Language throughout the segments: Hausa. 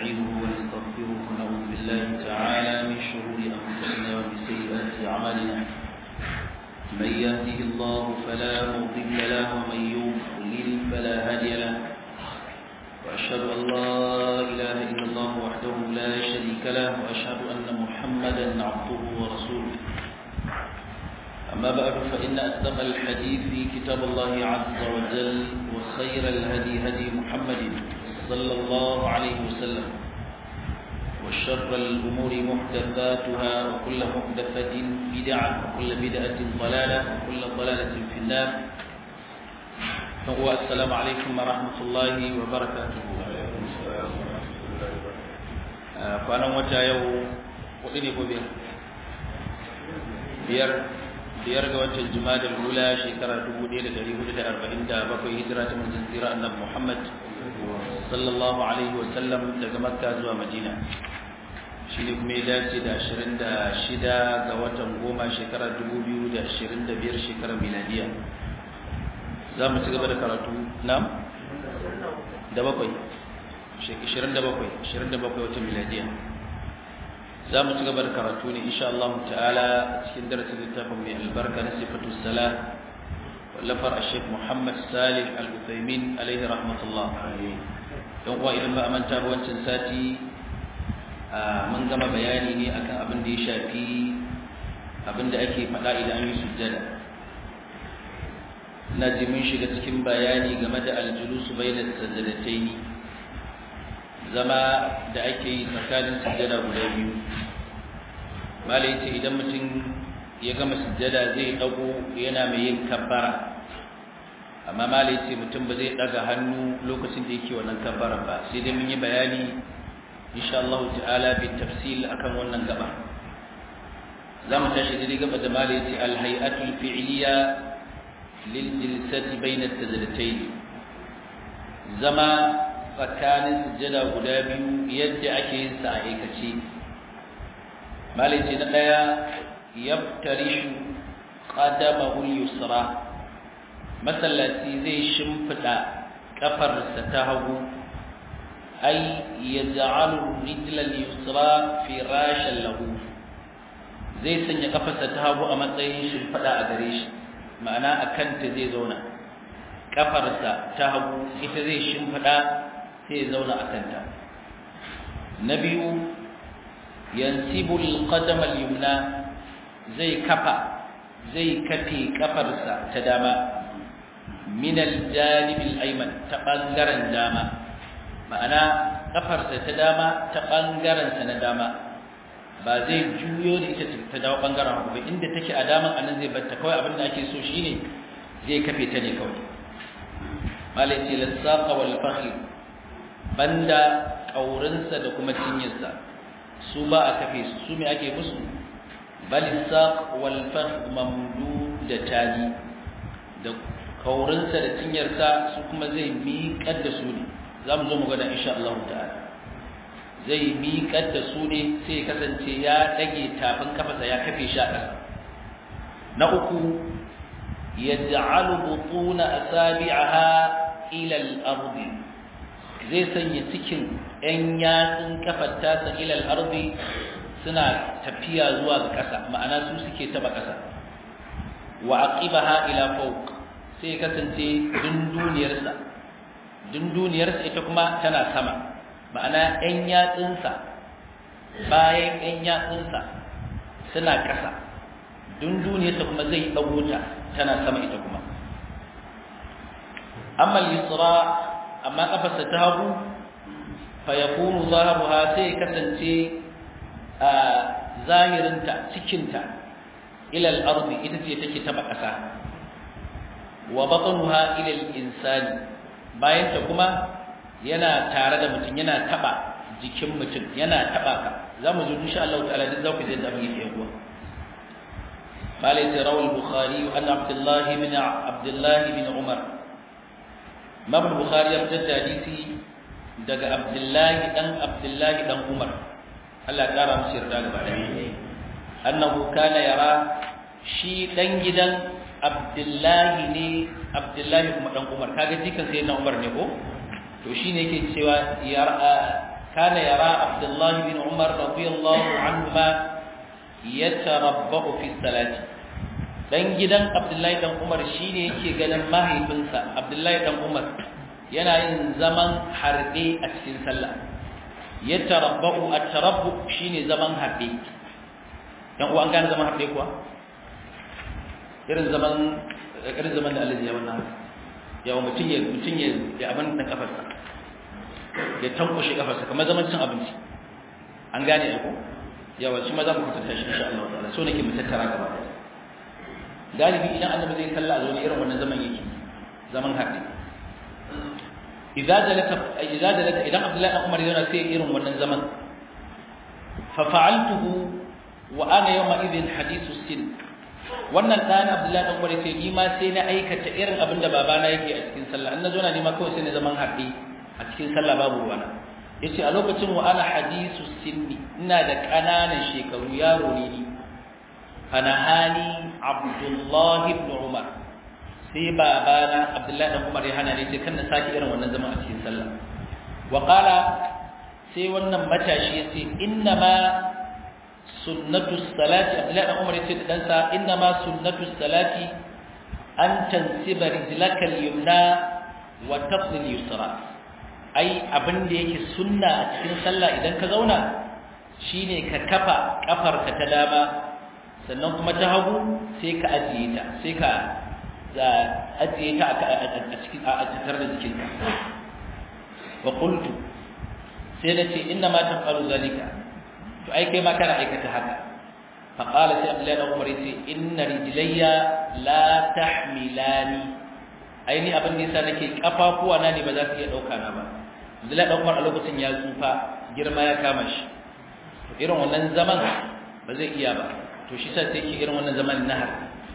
ونستعينه ونستغفره ونعوذ بالله تعالى من شرور أنفسنا ومن سيئات أعمالنا من يهده الله فلا مضل له ومن يضلل فلا هادي له وأشهد أن لا إله إلا الله وحده لا شريك له وأشهد أن محمدا عبده ورسوله أما بعد فإن أصدق الحديث كتاب الله عز وجل وخير الهدي هدي محمد صلى الله عليه وسلم وشر الأمور محدثاتها وكل محدثة بدعة وكل بدعة ضلالة وكل ضلالة في النار فهو السلام عليكم ورحمة الله وبركاته فأنا متى يوم وإني بير بير biyar ga watan jumadal ula shekara 1447 hijira ta manzon tsira annabi Muhammad sallallahu alaihi wasallam daga Makka zuwa Madina shine kuma ya dace da 26 ga watan goma shekara 2025 shekarar miladiya za mu ci gaba da karatu nam da bakwai 27 27 watan miladiya za mu ci gaba da karatu ne insha Allah ta'ala cikin darasin littafin mai albarka na sifatu salah wallafar Sheikh Muhammad Salih Al-Uthaymin alaihi rahmatullah don kuwa idan ba a manta ba wancan sati mun gama bayani ne akan abin da ya shafi abin da ake faɗa idan an yi sujjada na ji mun shiga cikin bayani game da aljulusu bainas sajdataini zama da ake yi tsakanin sujjada guda biyu malai ce idan mutum ya gama sujjada zai dago yana mai yin kabbara amma malai ce mutum ba zai daga hannu lokacin da yake wannan kabbara ba sai dai mun yi bayani insha Allah ta'ala bi tafsil akan wannan gaba za mu tashi daidai gaba da malai ce al-hay'atul fi'liya lil jilsati bayna at-tajdatayn zama tsakanin sujjada guda biyu yadda ake yin sa a aikace malice na daya yaftarishu qadamahu al-yusra masallaci zai shimfida kafarsa ta hagu ay yaj'alu rijla al-yusra firashan lahu zai sanya kafarsa ta hagu a matsayin shimfida a gare shi ma'ana akan ta zai zauna kafarsa ta hagu ita zai shimfida sai zauna a kanta na biyu yansibul qadam al-yumna zai kafa zai kafe kafarsa ta dama min al-janib al-ayman ta bangaren dama ma'ana kafarsa ta dama ta bangaren sa na dama ba zai juyo da ita ta dawo bangaren hagu ba inda take a daman anan zai batta kawai abin da ake so shine zai kafe ta ne kawai malai ce lasaqa wal fakhir banda ƙaurinsa da kuma cinyarsa su ba a kafe su su mai ake musu balisaq wal fakh mamdu da tani da ƙaurinsa da cinyarsa su kuma zai miƙar da su ne za mu zo mu gada insha Allah ta'ala zai miƙar da su ne sai kasance ya ɗage tafin kafasa ya kafe shi a ƙasa na uku yaj'alu butuna asabi'aha ila al-ardi zai sanya cikin ‘yan yatsun kafar tasa ilal arzi suna tafiya zuwa ga ƙasa ma'ana su suke taba ƙasa wa aqibaha ila fawq sai kasance dunduniyarsa dunduniyarsa ita kuma tana sama ma'ana ‘yan yatsunsa bayan ‘yan yatsunsa suna ƙasa dunduniyarsa kuma zai ɗago ta tana sama ita kuma amma al-yusra amma kafarsa ta hagu fa yakunu zaharuha sai kasance a zahirinta cikinta ila al-ardi ita ce take taba kasa wa batnuha ila al-insani bayan ta kuma yana tare da mutum yana taba jikin mutum yana taba ka zamu zo insha Allah ta'ala duk zaku je da mu yi yawa قال روى البخاري عن عبد الله بن عبد الله بن عمر Imam Bukhari ya fitar da hadisi daga Abdullahi dan Abdullahi dan Umar Allah ya kara musu yarda gaba da annahu kana yara shi dan gidan Abdullahi ne Abdullahi kuma dan Umar kaga jikan sai na Umar ne ko to shine yake cewa yara kana yara abdullahi bin umar radiyallahu anhuma yatarabba'u fi salati dan gidan abdullahi dan umar shine yake ganin mahaifinsa abdullahi dan umar yana yin zaman harbe a cikin sallah yatarabba'u at-tarabbu shine zaman harbe dan uwa an gane zaman harbe kuwa irin zaman irin zaman da Allah ya wannan yawa mutun ya mutun ya ya abin dan kafarsa ya tankushe kafarsa kamar zaman cin abinci an gane ko yawa shi ma za mu kwatanta shi insha Allah ta'ala so nake mu tattara gaba ɗaya galibi idan annabi zai salla a zo ne irin wannan zaman yake zaman haɗe idza jalata idza jalata idan Abdullahi dan Umar yana sai irin wannan zaman fa fa'altuhu wa ana yawma idhin hadithu sin wannan dan Abdullahi dan Umar sai ni ma sai na aikata irin abin da babana yake a cikin sallah an nazo na ni ma kawai sai na zaman haɗe a cikin sallah babu ruwana yace a lokacin wa ana hadisu sinni ina da kananan shekaru yaro ne ni ana hali abdullah ibn umar sai babana abdullahi ibn umar ya hana ni ce kan na saki irin wannan zaman a cikin sallah wa qala sai wannan matashi yace inna ma sunnatu salati abdullahi ibn umar yace da dan sa inna ma sunnatu salati an tansiba rijlaka al-yumna wa tasl al-yusra ai abin da yake sunna a cikin sallah idan ka zauna shine ka kafa kafarka ta dama sannan kuma ta hagu sai ka ajiye ta sai ka ajiye ta a cikin a tattare da jikinka wa qultu sai na ce inna ma tafalu zalika to ai kai ma kana aikata haka fa qala sai abdullahi dan umar yace inna rijlayya la tahmilani ai ni abin da yasa nake kafafuwa na ne ba za su iya dauka na ba Abdullahi dan Umar a lokacin ya tsufa girma ya kama shi irin wannan zaman ba zai iya ba to shi sai yake irin wannan zaman nahar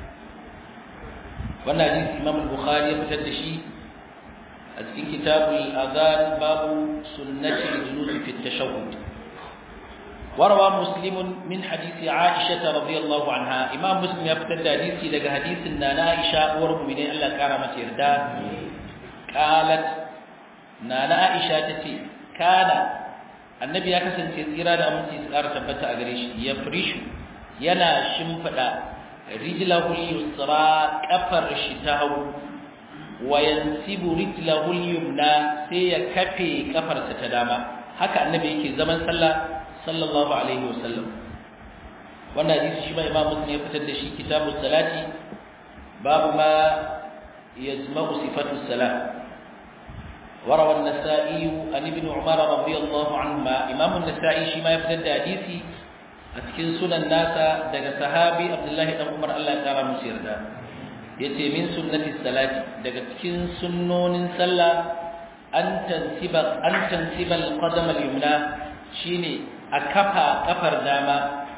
wannan hadisi Imam Bukhari ya fitar da shi a cikin kitabul adhan babu sunnati al-julus fi at-tashahhud وروى مسلم من حديث عائشة رضي الله عنها إمام مسلم يفتد حديثي لك حديث أن عائشة ورمبني الله كرمت يردا قالت nana Aisha tace kana annabi ya kasance tsira da aminci tsara tabbata a gare shi ya frishu yana shimfida rijlahu yusra kafar shi ta hagu wa yansibu rijlahu yumna sai ya kafe kafarsa ta dama haka annabi yake zaman sallah sallallahu alaihi wasallam wannan hadisi shi ma imam muslim ya fitar da shi kitabus salati babu ma yajma'u sifatu salat وروى النسائي عن ابن عمر رضي الله عنهما امام النسائي شي ما يفتد حديثي cikin sunan nasa daga sahabi Abdullahi dan Umar Allah ya kara musu yarda yace min sunnati salati daga cikin sunnonin sallah an tansiba an tansiba al-qadam al-yumna shine a kafa kafar dama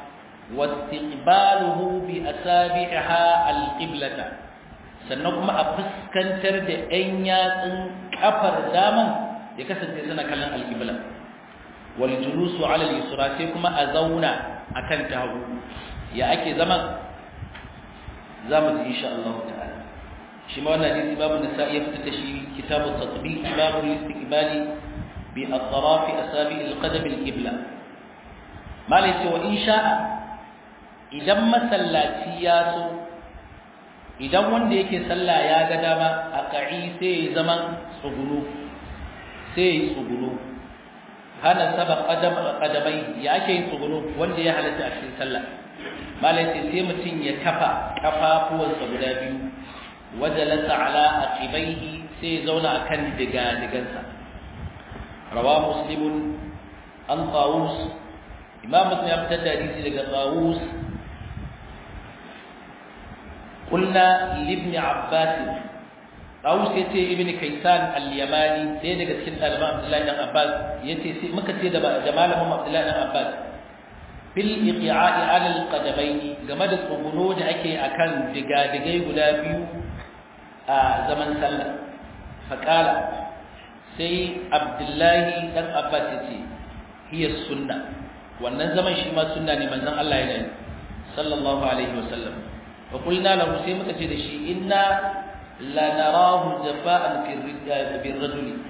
wastiqbaluhu bi asabiha al-qiblata sannan kuma a fuskantar da ɗan yatsun kafar daman ya kasance suna kallon alƙibla wal julusu ala al-yusra sai kuma a zauna akan ta hagu ya ake zaman zamu ji insha Allah ta'ala shi ma wannan hadisi babu nisa'i ya fitar da shi kitabu tatbiq babu istiqbali bi atraf asabi al-qadam al-qibla malai ce wa insha'a idan masallaci ya so idan wanda yake sallah ya ga dama a ka'i sai ya zaman tsugunu sai ya tsugunu hana saba kadamai ya ake yin tsugunu wanda ya halatta a cikin sallah malai sai sai mutum ya kafa kafafuwansa guda biyu wajalasa ala aqibaihi sai ya zauna akan diga digansa rawa muslimun an tawus imam muslim ya fitar da hadisi daga tawus قلنا لابن عباس Dawus ya ce Ibn Kaisan al-Yamani sai daga cikin ɗaliban Abdullahi dan Abbas yace sai muka ce da malamin Abdullahi dan Abbas fil iqia'i 'ala al-qadamayn game da tsuguno da ake akan digadigai guda biyu a zaman sallah faqala sai Abdullahi dan Abbas yace hiya sunna wannan zaman shi ma sunna ne manzon Allah ya yi sallallahu alaihi wasallam fa qulna lahu sai muka ce da shi inna la narahu jafa'an fi ar-rajuli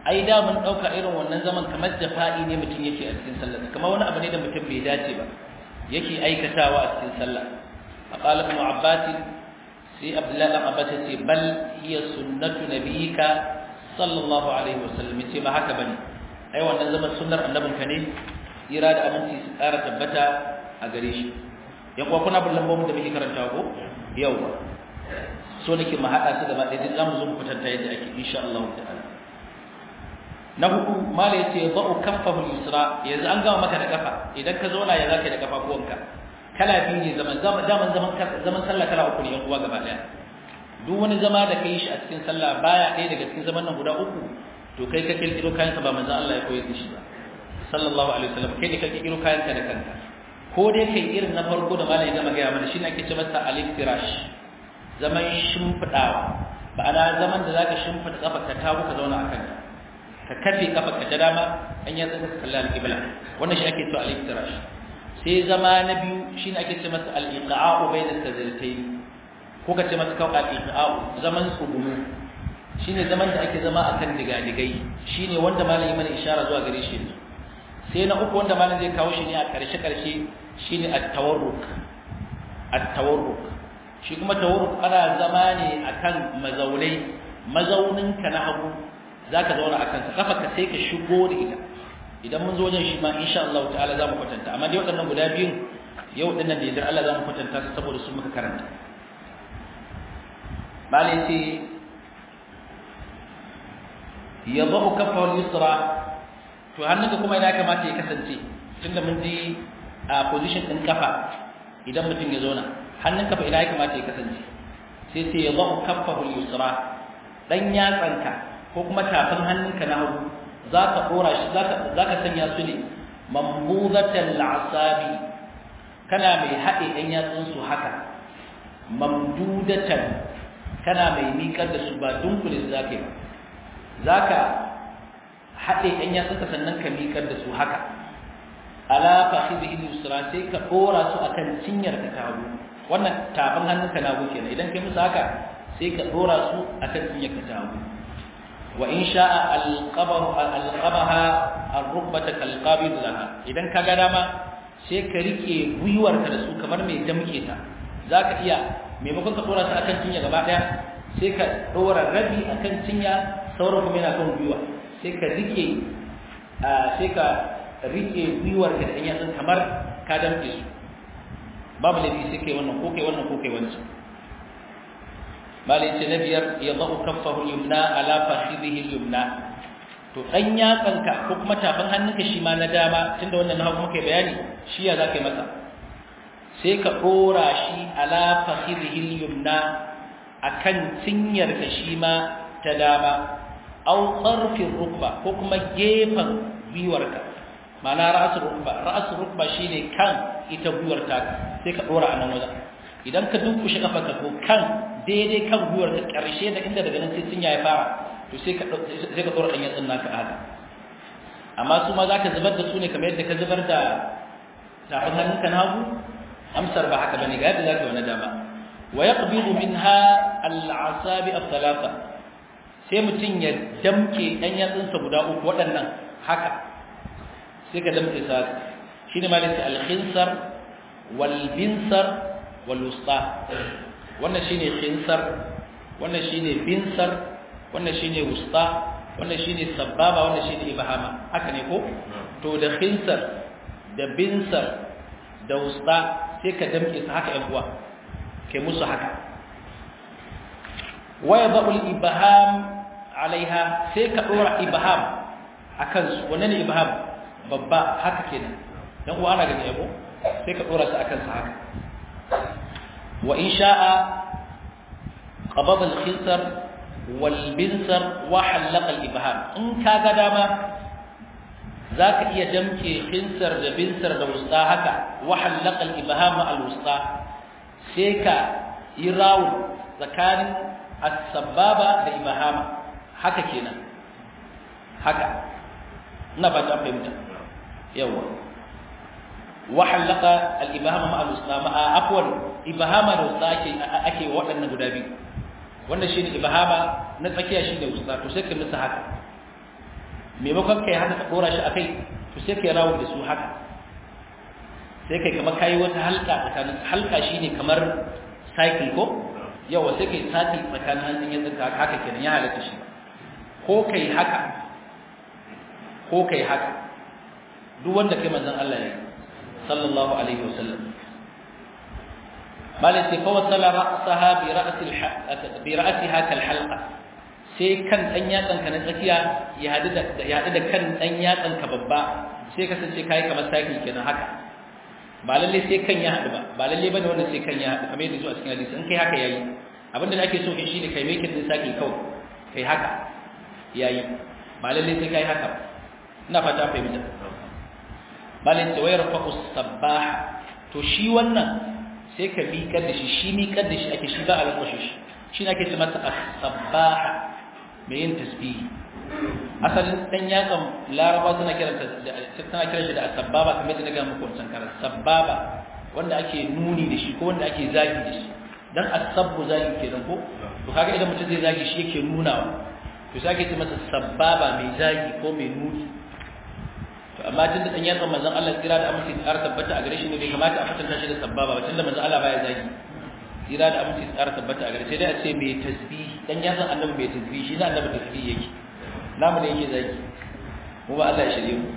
ai da mun dauka irin wannan zaman kamar jafa'i ne mutum yake a cikin sallah kamar wani abu ne da mutum bai dace ba yake aikatawa a cikin sallah aqala ibn abbas sai abdullahi ibn abbas ce bal hiya sunnatu nabiyika sallallahu alaihi wasallam ce ba haka bane ai wannan zaman sunnar annabinka ne tsira da aminci su ƙara tabbata a gare shi yan kuwa kuna bin lambobin da muke karanta ko yawa so nake mu haɗa su gaba ɗaya za mu zo mu kwatanta yadda ake insha Allah ta'ala na hudu mala yace ba'u kaffahu al-yusra yanzu an gama maka da kafa idan ka zauna ya zaka da kafafuwanka kala biyu ne zaman zaman zaman zaman sallah kala uku ne yan uwa gaba ɗaya duk wani zama da kai shi a cikin sallah baya ɗaya daga cikin zaman nan guda uku to kai ka kirkiro kayanka ba manzon Allah ya koyar da shi ba sallallahu alaihi wasallam kai ne ka kirkiro kayanka da kanka ko dai kai irin na farko da malai gama gaya mana shine ake ce masa al-iftirash zaman shimfidawa ma'ana zaman da zaka shimfida kafar ka tabu ka zauna akan ta ka kafe kafar ka ta dama an ya tsaka kalla al-qibla wannan shi ake cewa al-iftirash sai zama na biyu shine ake ce masa al-iqa'u bayna sajdatayn ko ka ce masa kawai al-iqa'u zaman tsugumu shine zaman da ake zama akan digadigai shine wanda malai mana ishara zuwa gare shi sai na uku wanda malam zai kawo shi ne a karshe karshe shine at-tawarruk at-tawarruk shi kuma tawarruk ana zama ne akan mazaunai mazaunin ka na hagu zaka zauna akan sa kafa ka sai ka shigo da ita idan mun zo wajen shi ma insha Allah ta'ala zamu kwatanta amma dai waɗannan guda biyun yau dinnan da yadda Allah zamu kwatanta su saboda su muka karanta malai ce yadau kafa al-yusra to hannunka kuma ina kamata ya kasance tunda mun ji a position din kafa idan mutum ya zauna hannun kafa ina ya kamata ya kasance sai sai ya zahu kaffahu yusra dan yatsanka ko kuma tafin hannunka na hagu zaka dora shi zaka zaka sanya su ne mambudatan al'asabi kana mai haɗe ɗan yatsun su haka mamdudatan kana mai miƙar da su ba dunkule su zaka yi zaka haɗe ɗan yatsunka sannan ka miƙar da su haka ala fakhidhihi yusra sai ka dora su akan cinyar ka ta hagu wannan tafin hannunka na hagu kenan idan kai musu haka sai ka dora su akan cinyar ka ta hagu wa in sha'a alqabahu alqabaha arrukbata kalqabid laha idan ka ga dama sai ka rike gwiwar ka da su kamar mai damke ta zaka iya maimakon ka dora su akan cinya gaba daya sai ka dora rabi akan cinya sauran kuma yana kan gwiwa sai ka rike sai ka rike gwiwar ka da ɗan yatsun kamar ka damke su babu laifi sai kai wannan ko kai wannan ko kai wancan malai ce na biyar ya za'u kaffahu yumna ala fakhidhihi yumna to dan yatsanka ko kuma tafin hannunka shi ma na dama tunda wannan na hagu muke bayani shi ya zaka yi masa sai ka dora shi ala fakhidhihi yumna akan cinyar ka shi ma ta dama aw tsarfin rukba ko kuma gefen gwiwarka ma'ana ra'asul rukba ra'asul rukba shine kan ita gwiwar ta sai ka dora a nan wajen idan ka dunkushe kafarka ko kan daidai kan gwiwar ka karshe da inda daga nan sai cinya ya fara to sai ka sai ka dora dan yatsun naka haka amma su ma zaka zubar da su ne kamar yadda ka zubar da tafin hannunka na hagu amsar ba haka bane ga yadda zaka wani dama wa yaqbidu minha al-asabi al-thalatha sai mutum ya damke ɗan yatsunsa guda uku waɗannan haka sai ka damke sa shi ne malin alkhinsar walbinsar walusta wannan shi ne khinsar wannan shi ne binsar wannan shi ne wusta wannan shi ne sababa wannan shi ne ibahama haka ne ko to da khinsar da binsar da wusta sai ka damke su haka ‘yan uwa kai musu haka waya ba'ul ibaham alaiha sai ka dora ibham akan su wannan ne ibham babba haka kenan dan uwa ana gani yabo sai ka dora su akan sa haka wa in sha'a qabada al-khinsar wal binsar wa halaqa al-ibham in ka ga dama zaka iya damke khinsar da binsar da wusta haka wa halaqa al-ibham al-wusta sai ka yi rawu tsakanin as-sababa da ibhama haka kenan haka ina ba ta fahimta yawa wa halaka al-ibhama ma al-usama afwan ibhama da usta ake ake waɗannan guda biyu wannan shine ibhama na tsakiya shine usta to sai ka musu haka maimakon kai haka ka dora shi akai to sai kai rawo da su haka sai kai kamar kai wata halka tsakanin halka shine kamar cycle ko yawa sai kai sati tsakanin hannun yatsun ka haka kenan ya halatta shi ko kai haka ko kai haka duk wanda kai manzon Allah ya sallallahu alaihi wasallam malai fa wasala ra'saha bi ra'si bi ra'siha kal halqa sai kan dan yatsan ka na tsakiya ya hadu da ya hadu da kan dan yatsan ka babba sai kasance kai kamar saki kenan haka ba lalle sai kan ya hadu ba ba lalle bane wanda sai kan ya hadu kamar yadda zuwa cikin hadisi in kai haka yayi abinda da ake so kai shine kai make din saki kawai kai haka yayi ba lalle sai kai haka ina fata fahimta malin tawayar fa usabbah to shi wannan sai ka miƙar da shi shi miƙar da shi ake shi ba a lankwashe shi shi ake ce masa as-sabbaha mai yin tasbihi asalin dan yatsan laraba suna kiranta suna kiran shi da as-sabbaba kamar da daga muku wancan karar sabbaba wanda ake nuni da shi ko wanda ake zagi da shi dan as-sabbu zagi kenan ko to kaga idan mutum zai zagi shi yake nunawa to sai ake ce masa sabbaba mai zagi ko mai nuni to amma tunda dan yatsan manzon Allah kira da amince tsara tabbata a gare shi ne bai kamata a fatanta shi da sabbaba ba tunda manzon Allah baya zagi kira da amince tsara tabbata a gare sai dai a ce mai tasbih dan yatsan annabi mai tasbih shi ne annabi tasbih yake namu ne yake zagi mu ba Allah ya shirye mu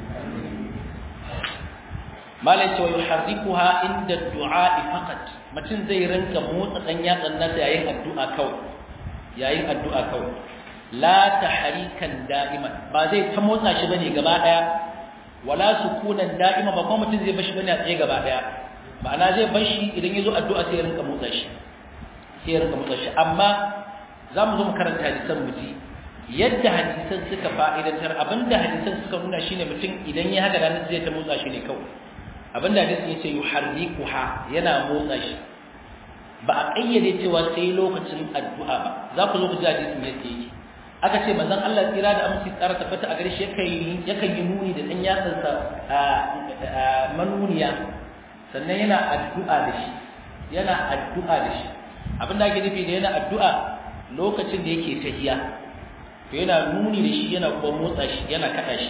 malai ce wa yuharrikuha inda du'a faqat mutum zai rinka motsa dan yatsan nasa yayin addu'a kawai yayin addu'a kawai la tahrikan da'iman ba zai ta motsa shi bane gaba daya wala sukunan da'ima ba kuma mutum zai bashi bane a tsaye gaba daya ma'ana zai bar shi idan yazo addu'a sai ya rinka motsa shi sai ya rinka motsa shi amma zamu zo mu karanta hadisan mu ji yadda hadisan suka fa'idantar abinda hadisan suka nuna shine mutum idan ya haka ranar zai ta motsa shi ne kawai abinda hadisin yace yuharrikuha yana motsa shi ba a kayyade cewa sai lokacin addu'a ba za ku zo ku ji hadisin yadda yake aka ce manzon Allah tsira da aminci tsara tabbata a gare shi yakan yakan yi nuni da dan yatsansa a manuniya sannan yana addu'a da shi yana addu'a da shi abin da ake nufi da yana addu'a lokacin da yake tahiya to yana nuni da shi yana kuma motsa shi yana kada shi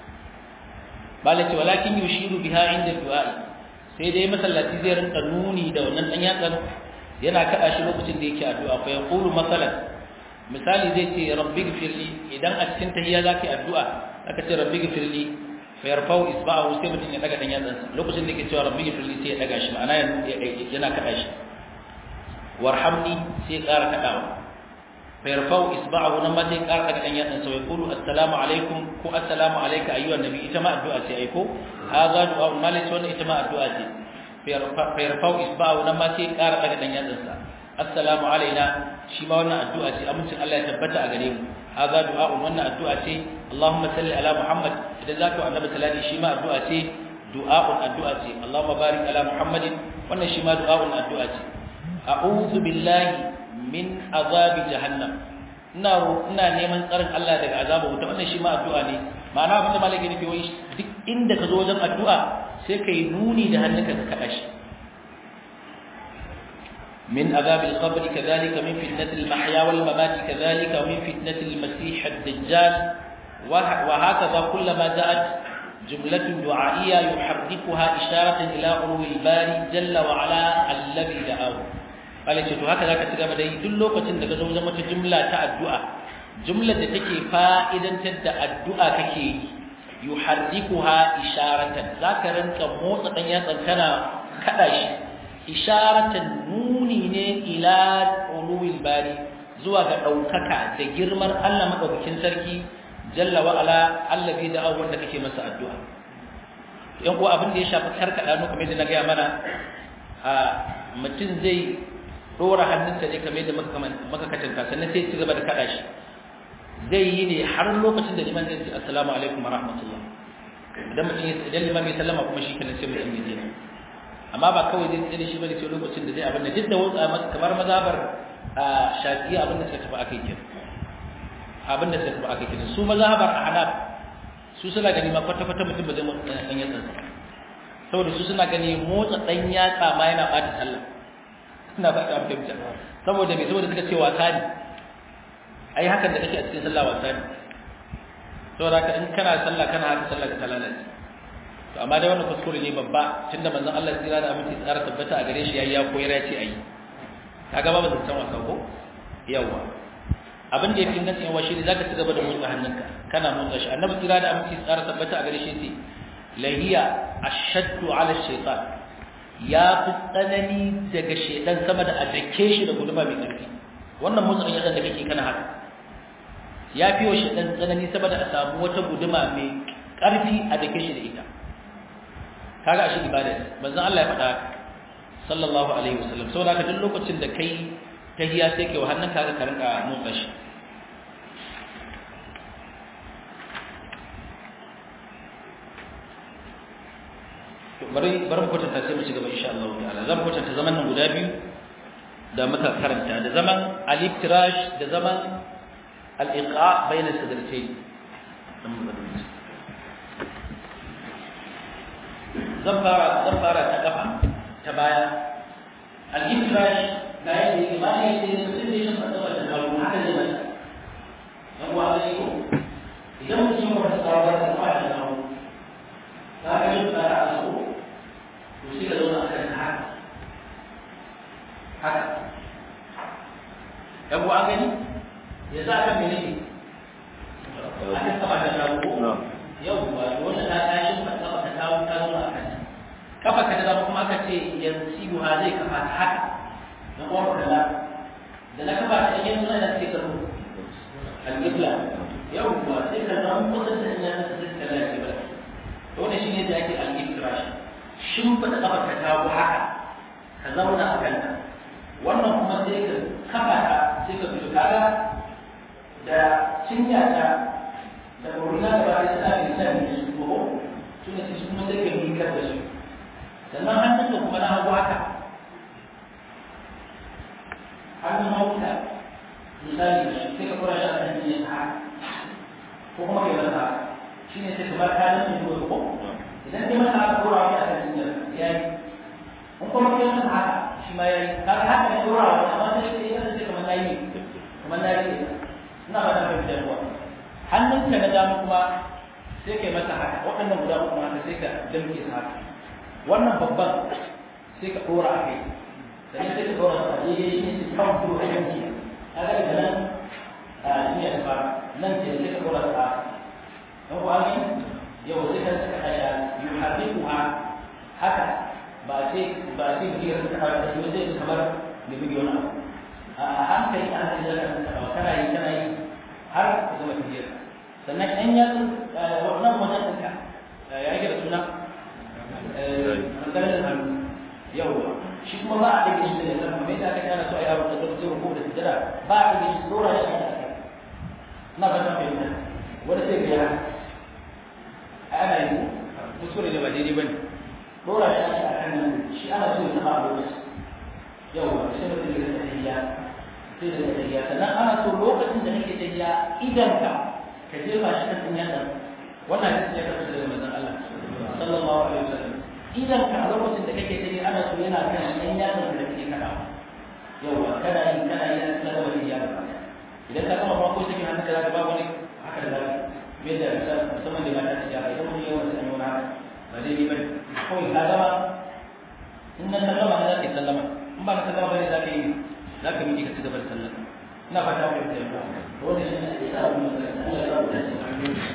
balati walakin yushiru biha inda du'a sai dai masallaci zai rinka nuni da wannan dan yatsan yana kada shi lokacin da yake addu'a fa yaqulu masalan misali zai ce rabbi gfirli idan a cikin tahiyya zaka yi addu'a aka ce rabbi gfirli fa yarfa'u isba'ahu sai mutum ya daga dan yatsansa lokacin da yake cewa rabbi gfirli sai ya daga shi ma'ana yana kada shi warhamni sai ya ƙara kadawa fa yarfa'u isba'ahu nan ma sai ya ƙara daga dan yatsansa ya qulu assalamu alaikum ko assalamu alayka ayyuhan nabi ita ma addu'a ce ai ko haza du'a malai wannan ita ma addu'a ce fa yarfa'u isba'ahu nan ma sai ya ƙara daga dan yatsansa assalamu alaina shi ma wannan addu'a ce amincin Allah ya tabbata a gare mu haza du'a'un wannan addu'a ce Allahumma salli ala Muhammad idan zaka annabi salati shi ma addu'a ce du'a'un addu'a ce Allahumma barik ala Muhammadin wannan shi ma du'a'un addu'a ce a'udhu billahi min azabi jahannam ina ina neman tsarin Allah daga azabar wuta wannan shi ma addu'a ne ma'ana abin da malaka nufi wai duk inda ka zo wajen addu'a sai kai nuni da hannunka ka kada shi من عذاب القبر كذلك من فتنة المحيا والممات كذلك ومن فتنة المسيح الدجال وهكذا كلما جاءت جملة دعائية يحركها إشارة إلى علو الباري جل وعلا الذي دعاه قال يجب هكذا كتب دي دلو كتن daga zo zama ta jumla ta addu'a jumlar da take fa'idantar da addu'a kake yuharrikuha isharatan zaka ranka motsa dan yatsan kana kada shi isharatan nuni ne ila uluwil bari zuwa ga daukaka da girman Allah madaukakin sarki jalla wa ala allazi da wanda kake masa addu'a yan ko abin da ya shafi karkada no kamar da na ga mana a mutum zai dora hannunsa ne kamar da muka maka katanta sannan sai ci gaba da kada shi zai yi ne har lokacin da liman zai ce assalamu alaikum wa rahmatullah idan mutum idan liman ya sallama kuma shi kenan sai mutum ya je amma ba kawai zai tsere shi bane sai lokacin da zai abin da duk da wutsa kamar mazhabar shafi'i abin da suka tafi akai kin abin da suka tafi akai kin su mazhabar ahnaf su suna gani ma kwata kwata mutum ba zai motsa dan yatsa saboda su suna gani motsa dan yatsa ma yana bata sallah suna ba ta fahimta saboda me saboda suka ce wasa ne ai hakan da kake a cikin sallah wasa ne saboda haka in kana sallah kana haka sallah ka lalace to amma dai wannan kuskure ne babba tunda manzon Allah tsira da aminci tsara tabbata a gare shi yayi ya koyar ya ce ayi kaga babu zancen wasa ko yawa abin da yafi ingancin yawa shi ne zaka ci gaba da motsa hannunka kana motsa shi annabi tsira da aminci tsara tabbata a gare shi ce lahiya ashaddu ala shaytan ya fi tsanani daga shedan sama da a dake shi da guduma mai ƙarfi wannan motsa yadda da kake kana haka ya fi wa shedan tsanani sama da a samu wata guduma mai ƙarfi a dake shi da ita kaga ashe ibada ne manzon Allah ya faɗa sallallahu alaihi wasallam saboda haka duk lokacin da kai tahiya sai kai wa hannun kaga ka rinka motsa shi bari bari mu kwatanta sai mu ci gaba insha Allah ta'ala zan kwatanta zaman nan guda biyu da muka karanta da zaman al-iftirash da zaman al-iqa bayna sadratayn zan fara zan fara ta kafa ta baya al-iftirash ga yadda yake ba ne sai mutum ne shi fada da kawo haka ne ba dan wa ne ko idan mutum ya fada da kawo da kawo ka ga shi fara a so to sai ka zauna akan haka haka yan an gani ya za ka mene ne aka kafa ta kawo yau ba wanda ta tashi ba kafa ta kawo ta zauna akan kafa ka da zama kuma aka ce yanzu ha zai kafa ta haka na kuma kalla da na kafa ta yanzu na sai ka zo al-qibla yau ba sai ka zama kusa da ina da sai ka lafi ba to ne shine da ake al-iftirash shin fa da kafa ka kawo haka ka zauna a kanta wannan kuma sai ka kafa ta sai ka fito kaga da cinya ta da kurina da ba ta tsari da ne su ko su ne su kuma sai ka miƙar da su sannan hannun da kuma na hagu haka hannun hagu ta misali sai ka kura shi a kan jiya haka ko kuma kai masa haka shi ne sai ka bar kayan mai zuwa ko idan kai masa haka kura wani a kan jiya ya yi in kuma kai masa haka shi ma yayi kaga haka ne dora wa amma sai sai ya ce kamar nayi kamar nayi ina ba da fahimta ruwa hannunka na dama kuma sai kai masa haka waɗannan guda uku haka sai ka damke su haka wannan babban sai ka dora a kai sannan sai ka dora a daidai shi ne su kan dora a yanki kaga daga nan a shi ya fara nan ce sai ka dora ta dan kuwa ne yau sai ka saka ya yuhadiquha haka ba sai ba sai biyar ta fara da shi zai kamar da bidiyo na a hankali a hankali da kan ta kana yi kana yi har ka zama biyar sannan ɗan yatsun wannan wajen ɗinka ya yi da suna maganar hannu yau shi kuma ba a ɗage shi da yasa kamar yadda aka kana so a yaro da zai zai ko da sujjada ba a ɗage shi dora shi a kai na ba ta fahimta wani sai biya ana yi kuskure ne ba daidai ba ne dora shi ake a kan nan shi ana so ya zama a lokaci yau ba sai mutum ya zama tahiya sai da tahiya sannan ana so lokacin da nake tahiya idan ka ka jefa shi kan sun yadda wannan hadisi ya kasance daga manzon Allah sallallahu alaihi wasallam idan ka a lokacin da kake tahiya ana so yana kan yan yatsan da kake kada yau ba kana yi kana yi na gaba tahiya ba idan ka kama farko sai hannun ka zaka ba wani haka da zaka me da musamman da mata tahiya idan mun yi wannan sanin wani ba zai yi bane kawai ka gama in na sallama ne za ka yi sallama in ba ka sallama bane za ka yi za ka miƙe ka ci gaba da sallama ina fata ku yi ba wannan shi ne ya sa mu Allah ya rubuta shi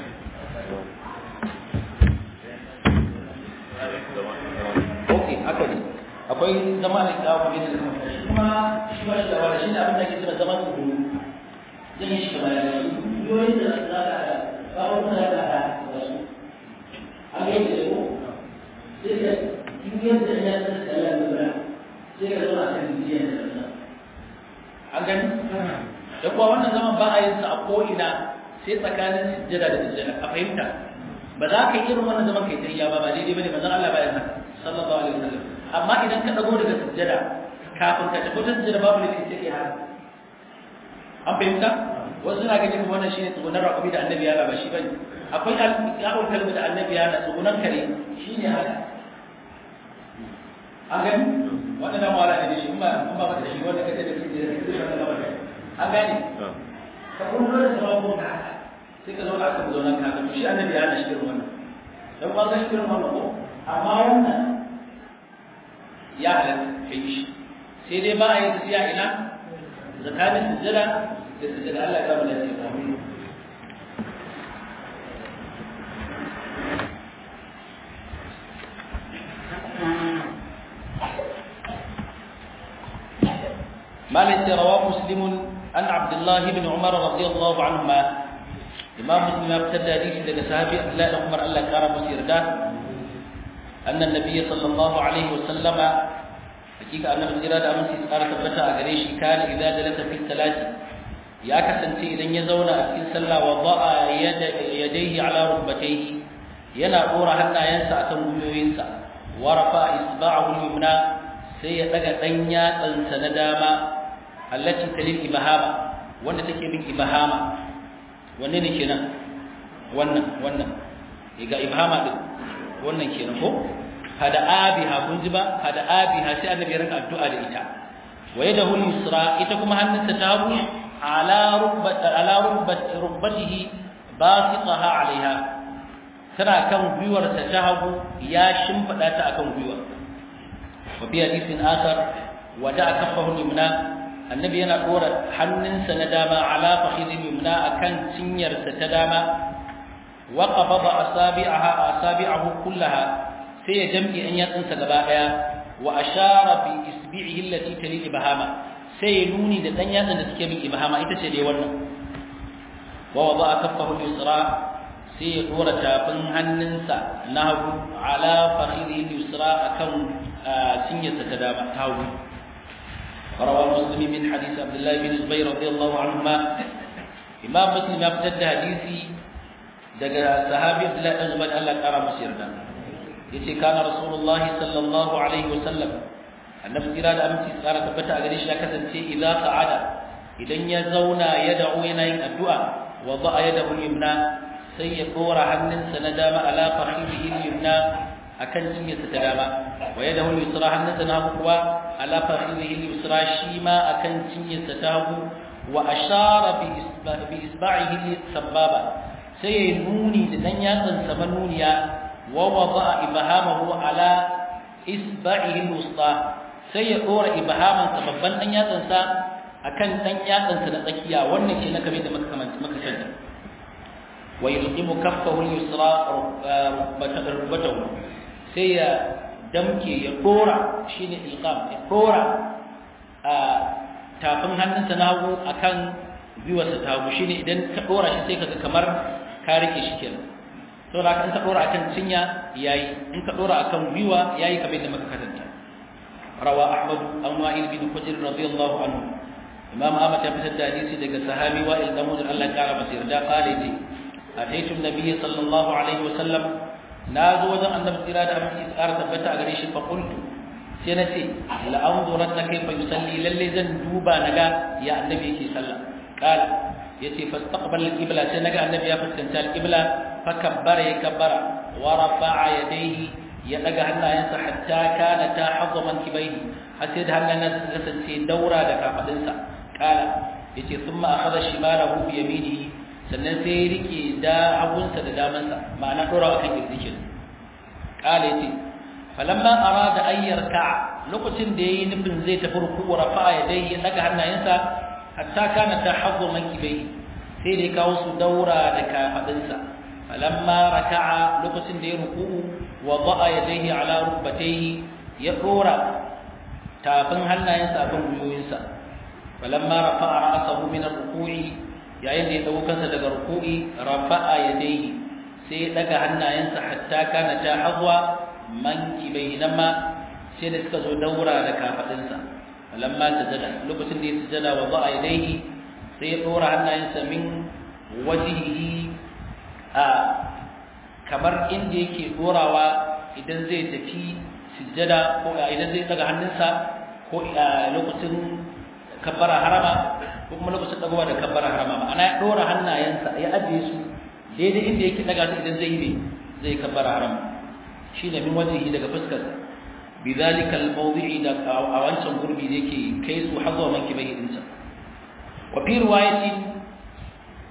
Okay, haka ne. Akwai zama da kawo kamar yadda kuma shi kuma shi ba shi da wani shi ne abin da ke cewa zaman tsoro. Zan yi shi kamar yadda yoyin da za ka kawo kuma za ka da wasu. An yi da ko sai ka duniyar da ya san sallar da bara sai ka zo a kan duniyar da sallar an gani da kuwa wannan zaman ba a yin sa a ko'ina sai tsakanin sujjada da sujjada a fahimta ba za ka yi irin wannan zaman kai tayya ba ba daidai bane manzon Allah bayan haka sallallahu alaihi wasallam amma idan ka dago daga sujjada kafin ka tafi sujjada babu ne sai kai haka an fahimta wasu suna ganin kuma wannan shine tsugunar raƙumi da annabi ya ba shi bane akwai al'awar kalmi da annabi ya na tsugunan kare shine haka an gani waɗannan mawala ne shi in ba in ba da shi wanda kace da shi da shi da shi an gani ka kullu da sabon ka sai ka zauna aka zauna ka ga shi annabi ya hana shi irin wannan dan ba ga shi irin wannan ko amma wannan ya halatta kai shi sai dai ba a yi tafiya ina tsakanin sujjada da sujjada Allah ya kama lafiya مالك رواه مسلم أن عبد الله بن عمر رضي الله عنهما إمام مسلم ابتدى حديث لك صحابي عبد الله بن عمر الله كرم مسيردا أن النبي صلى الله عليه وسلم حقيقة أن مسيردا أمن سيسار ثبتا أغريش كان إذا جلس في الصلاة يا كسنتي إذن يزون في صلى وضع يد يديه على ركبتيه ينا دورا حتى ينسى تنبيوينسى ورفع إصبعه اليمنى sai ya daga dan yatsansa na dama allati talil ibahama wanda take bin ibahama wanne ne kenan wannan wannan ga ibahama din wannan kenan ko hada abiha kun ji ba hada abiha sai annabi ya rinka addu'a da ita wa yadahu yusra ita kuma hannunsa ta hagu ala rubbat ala rubbat rubbatihi basitaha alaiha tana kan gwiwarsa ta hagu ya shimfida ta akan gwiwar وفي حديث آخر ودع كفه اليمنى النبي أنا أورا حنن سنداما على فخذ اليمنى أكن سنير ستداما وقبض أصابعها أصابعه كلها سي جمعي أن يتنسى قبائها وأشار بإسبعه التي تلي إبهاما سي نوني دتن يتن تكيبي إبهاما إتسي ونا ووضع كفه اليسرى sai ya dora tafin hannunsa na hagu ala fakhidhi yusra akan cinyarsa ta dama ta hagu rawa muslim min hadith abdullah bin zubair radiyallahu anhuma imam muslim ya fitar da hadisi daga sahabi abdullah bin zubair Allah kara masa yarda yace kana rasulullah sallallahu alaihi wasallam annabi kira da aminci tsara tabbata a gare shi ya kasance idza sa'ada idan ya zauna ya da'u yana yin addu'a wa da'a yadahu yumna sai ya dora hannunsa na dama ala fakhidihi yumna akan cinyarsa ta dama wa yadahu yusra hannunsa na hagu kuwa ala fakhidihi yusra shi ma akan cinyarsa ta hagu wa ashara bi isba'ihi sababa sai ya nuni da dan yatsan sa manuniya wa wada'a ibhamahu ala isba'ihi alwusta sai ya dora ibhaman sa babban dan yatsan sa akan dan yatsan sa na tsakiya wannan ke na kamar da muka kamanta muka sani ويلقم كفه اليسرى ركبته sai ya damke ya dora shine ilqam ya dora a tafin hannunsa na hagu akan gwiwarsa ta hagu shine idan ka dora shi sai kaga kamar ka rike shi kenan to da kan ka dora akan cinya yayi in ka dora akan gwiwa yayi kamar da muka katanta rawa ahmad an wa'il bin hujr radiyallahu anhu imam ahmad ya fitar da hadisi daga sahabi wa'il dan mudar Allah ya kara masa yarda qala ce أتيت النبي صلى الله عليه وسلم نازو وجن النبي صلى الله عليه وسلم تبتا غري شي فقلت سنتي لأنظرن كيف يصلي للي زن دوبا نغا يا النبي كي صلى قال يتي فاستقبل القبلة سنغا النبي يا فسكنت القبلة فكبر يكبر ورفع يديه ya daga hannayensa hatta kana ta hazza mankibaihi har sai da hannayensa suka kasance daura da kafadinsa kala yace thumma akhadha shimalahu bi yaminihi sannan sai ya rike da hagunsa da damansa ma'ana dora akan kirjikin kala yace falamma arada an yarka lokacin da yayi nufin zai tafi ruku'u rafa'a yadayhi ya daga hannayensa hatta kana ta hazza mankibaihi sai da ya kawo su daura da kafadinsa falamma raka'a lokacin da ya ruku'u wada'a yadayhi ala rukbatayhi ya dora tafin hannayensa akan gwiwoyinsa falamma rafa'a ra'sahu min ar-ruku'i yayin da ya dago kansa daga ruku'i rafa'a yadayhi sai ya daga hannayensa hatta kana ta hazwa mankibai namma sai da suka zo daura da kafadinsa falamma sajada lokacin da ya sujada wada'a yadayhi sai ya dora hannayensa min wajhihi a kamar inda yake dorawa idan zai tafi sujjada ko idan zai daga hannunsa ko a lokacin kabbara harama ko kuma lokacin dagowa da kabbara harama ma'ana ya dora hannayensa ya ajiye su daidai inda yake daga su idan zai yi zai kabbara harama shine min wajihi daga fuskar bidhalika al-mawdi'i da a wancan gurbi da yake kai su hazwa manki bai dinsa wa fi riwayatin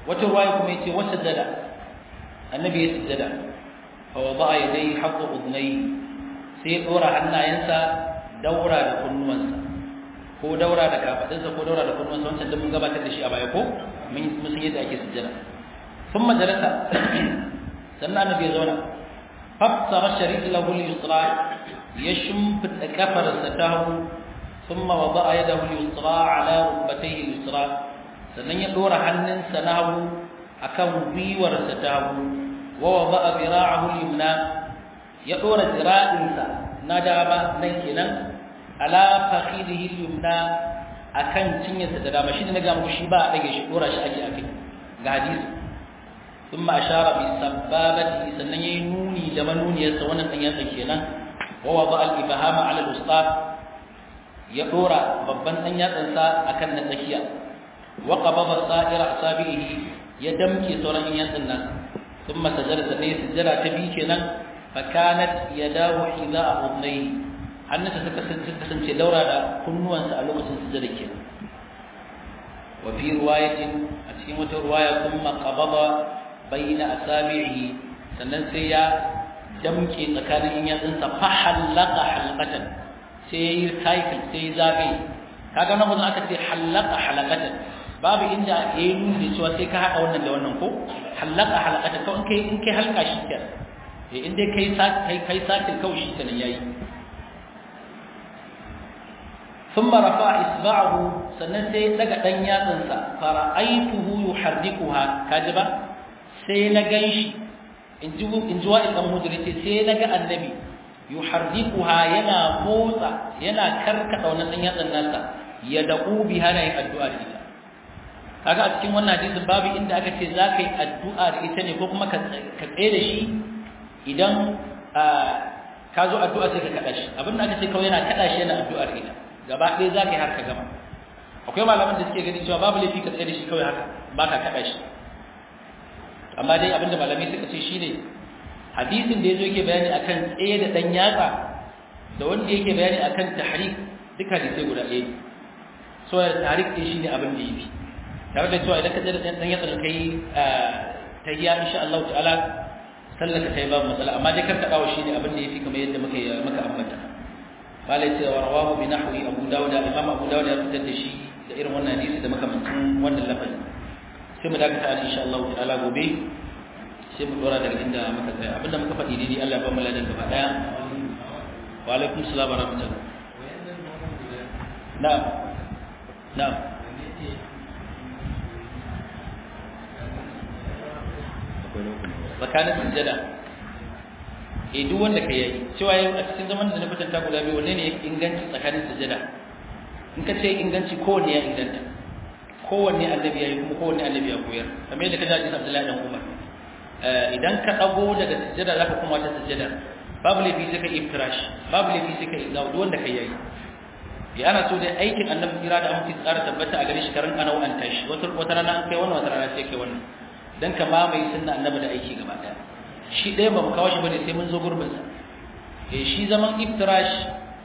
wata ruwaya kuma yace wata dada annabi ya sujjada fa wada'a yadayhi haqqa udnayhi sai dora hannayensa daura da kunnuwansa ko daura da kafadinsa ko daura da kunnuwansa wancan da mun gabatar da shi a baya ko mun mun san yadda ake sujjada thumma jalasa sannan annabi ya zauna fassara sharif lahu al-yusra ya shimfida kafarsa ta hagu thumma wada'a yadahu al-yusra ala rukbatayhi al-yusra sannan ya dora hannunsa na hagu akan gwiwarsa ta hagu wa wada'a dira'ahu al-yumna ya dora dira'insa na dama nan kenan ala fakhidihi al-yumna akan cinyarsa da dama shi ne na ga muku shi ba a dage shi dora shi ake akai ga hadisi ثم أشار بسبابته سنن ينوني لمنوني يسونا أن يتكينا ووضع الإبهام على الوسطى يدور ببن أن يتنسى أكن نتكيا وقبض سائر أصابعه يدمكي سورا أن يتنى ثم سجل سنة سجل تبيكنا فكانت يداه حذاء أذنيه hannunsa suka kasance daura da kunnuwansa a lokacin sujjada kenan wa fi riwayatin a cikin wata riwaya kuma qabada baina asabi'i sannan sai ya damke tsakanin in yatsunsa fa halaka halqatan sai yi cycle sai zabe kaga nan wannan aka ce halaka halaqatan babu inda yayi nuni cewa sai ka hada wannan da wannan ko halaka halaqatan ko in kai in kai halka shi kenan eh in dai kai kai kai cycle kawai shi kenan yayi ثم رفع إصبعه سنسي لقى دن ياتنسا فرأيته يحركها كاجبا sai na gan shi in ji wa'in ɗan hujjarci sai na ga annabi yuharrikuha yana motsa yana karkata wannan ɗan yatsan nasa ya daƙu bi hana yin addu'a da ita kaga a cikin wannan hadisin babu inda aka ce za ka yi addu'a da ita ne ko kuma ka tsaye da shi idan ka zo addu'a sai ka kaɗa shi abin da aka ce kawai yana kaɗa shi yana addu'a da ita gaba ɗaya za ka yi har ka gama akwai malaman da suke gani cewa babu laifi ka tsaye da shi kawai haka ba ka kaɗa shi amma dai abinda malamai suka ce shine hadisin da yazo yake bayani akan tsaye da dan yatsa da wanda yake bayani akan tahrik duka da sai guda ɗaya so ya tahrik din shine abin da yafi tare da cewa idan ka tsaya da dan yatsa da kai tahiyya insha Allah ta'ala sallaka kai babu matsala amma dai kar ka dawo shine abin da yafi kamar yadda muka muka ambata malai ce wa rawahu bi nahwi abu dawud imam abu dawud ya fitar da shi da irin wannan hadisi da makamancin wannan lafazin sai mu dakata insha Allah ta'ala gobe sai mu dora daga inda muka tsaya abinda muka faɗi dai Allah ba mu ladan gaba daya wa alaikum assalam wa rahmatullah na'am na'am tsakanin sujjada eh duk wanda kai yayi cewa yau a cikin zaman da na kwatanta guda biyu wanne ne inganci tsakanin sujjada in ka ce inganci kowanne ya inganta kowanne annabi ya yi kuma kowanne annabi ya koyar kamar yadda ka ji Abdullahi dan Umar idan ka dago daga sujjada zaka kuma ta sujjada babu laifi sai ka iftirash babu laifi sai ka izawu duk wanda kai yayi ya ana so dai aikin annabi kira da amince tsara tabbata a gare shi karan ana an tashi wata wata rana an kai wannan wata rana sai kai wannan dan ka mamaye sunna annabi da aiki gaba daya shi ɗaya ba mu kawo shi bane sai mun zo gurbin sa eh shi zaman iftirash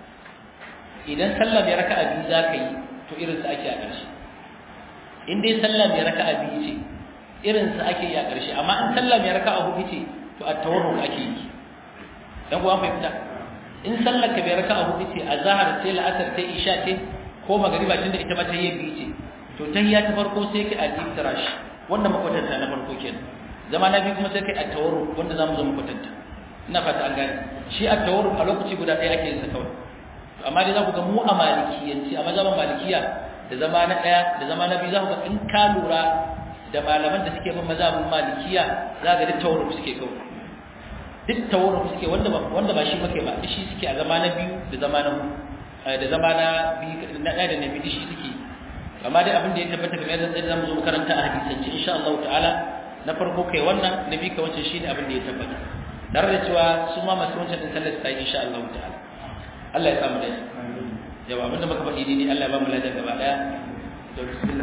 idan sallah mai raka'a biyu zaka yi to irin sa ake a ƙarshe in dai sallah mai raka'a biyu ce irin sa ake yi a ƙarshe amma in sallah mai raka'a hudu ce to a tawarruk ake yi dan kuwa fahimta in sallar ka mai raka'a hudu ce azhar sai la'asar sai isha ce ko magariba tunda ita ma ta yi biyu ce to tahiyya ta farko sai kai al-iftirash wanda makwatanta na farko kenan zama na biyu kuma sai kai at-tawarruk wanda zamu zo makwatanta ina fata an gane shi at-tawarruk a lokaci guda ɗaya ake yin sa kawai amma dai za ku ga mu a malikiyanci a mazhaban malikiya da zama na ɗaya da zama na biyu za ku ga in ka lura da malaman da suke bin mazhabin malikiya za ga duk tawarruf suke kawai duk tawarruf suke wanda ba wanda ba shi muke ba shi suke a zama na biyu da zama na da zama na biyu na ɗaya da na biyu shi suke amma dai abin da ya tabbata kamar yadda zai zamu zo makaranta a hadisance insha Allah ta'ala na farko kai wannan na biyu kai wancan shine abin da ya tabbata tare da cewa su ma masu wancan din sallar sai insha Allah ta'ala Allah ya samu da shi yawa abinda muka faɗi ne Allah ya ba mu ladan gaba daya to bismillah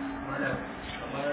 kamar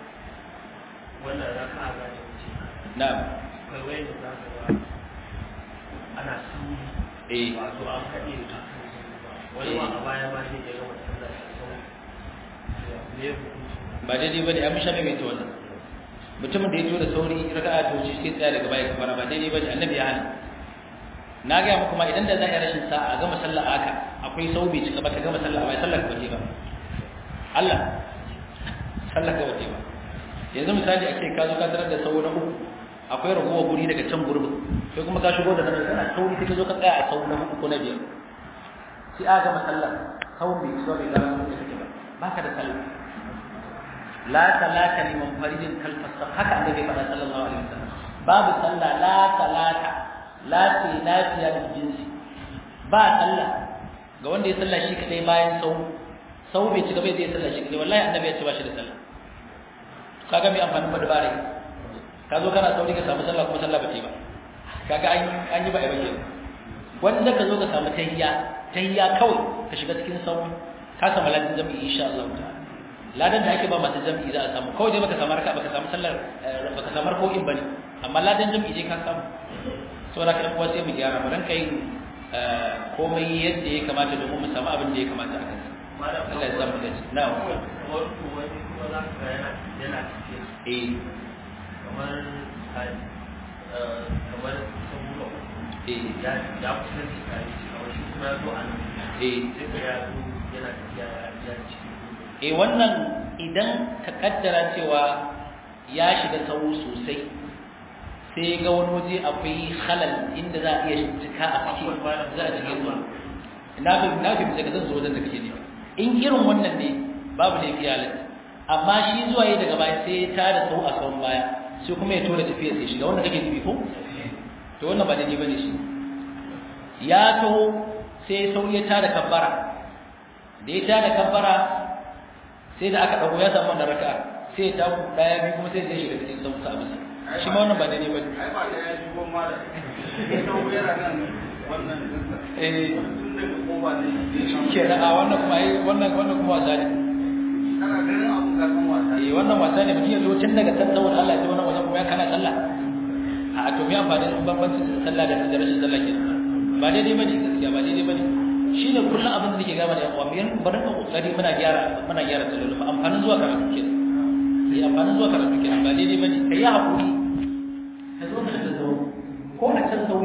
wannan raka'a za ta wuce na'am kai wai da za ka ga ana suri eh wato an kaɗe da wani ma a baya ba shi ya gama sallar da sau ne hukunci ba daidai bane an sha mai ta wannan mutumin da ya tura sauri raka'a ta wuce sai tsaya daga baya kamar ba daidai bane annabi ya hana na ga muku ma idan da za a yi rashin sa'a a gama sallah haka akwai sau bai cika ba ka gama sallah ba sallar ka bace ba Allah sallar ka bace ba yanzu misali ake ka zo ka tarar da sau na uku akwai ragowa guri daga can gurbin sai kuma ka shigo da nan kana sauri sai ka zo ka tsaya a sau na uku ko na biyar sai aka gama sallah sau bai so bai zama sau da kake ba baka da sallah la salata liman faridin kalfasa haka annabi faɗa sallallahu alaihi wasallam babu sallah la salata la ce lafiya da jinsi ba sallah ga wanda ya sallah shi kadai bayan sau sau bai ci gaba zai sallah shi kadai wallahi annabi ya ce ba shi da sallah kaga mai amfanin ba dabare ka zo kana sauri ka samu sallah kuma sallah ba ce ba kaga an an yi ba ai bace wanda ka zo ka samu tahiyya tahiyya kawai ka shiga cikin sau ka samu ladan jami'i insha Allah ta'ala ladan da ake ba masu jami'i za a samu kawai dai baka samu raka baka samu sallar baka samu rako'in bane amma ladan jami'i dai ka samu saboda ka kuwa sai mu gyara mu ranka yin komai yadda ya kamata domin mu samu abin da ya kamata a kansa Allah ya samu dace na'am eh kamar kamar sabuwa eh ya ya kusa da kai kamar shi kuma ya zo a nan eh sai ka ya zo yana tafiya ya ciki eh wannan idan ka kaddara cewa ya shiga sauro sosai sai ga wani waje akwai halal inda za a iya cika a ciki za a cike zuwa na fi na fi daga zan zo wajen da kake ne in irin wannan ne babu da yake halal amma shi zuwa yi daga baya sai ya tada sau a sauran baya sai kuma ya tura tafiya sai shiga wanda kake nufi ko to wannan ba daidai bane shi ya taho sai sau ya tada kabbara da ya tada kabbara sai da aka dago ya samu wannan raka sai ta ku daya biyu kuma sai ya shiga cikin sauka a bisa shi ma wannan ba daidai bane ai ba da ya shigo ma da ya dawo yana nan wannan dinsa eh tun daga koba ne ke da a wannan kuma ai wannan wannan kuma wasa ne kana ganin abu ka san wasa eh wannan wasa ne mutum ya zo tun daga kan saboda Allah ya ce wannan wajen kuma ya kana sallah a to me amfani da bambancin sallah da da rashin sallah ke ba daidai bane gaskiya ba daidai bane shine kullum abin da nake gaba da yan uwa mu yan bari ka kokari muna gyara muna gyara sallolin mu amfanin zuwa karatu kenan sai amfanin zuwa karatu kenan ba daidai bane kai ya hakuri ka zo ka da zo ko a can sau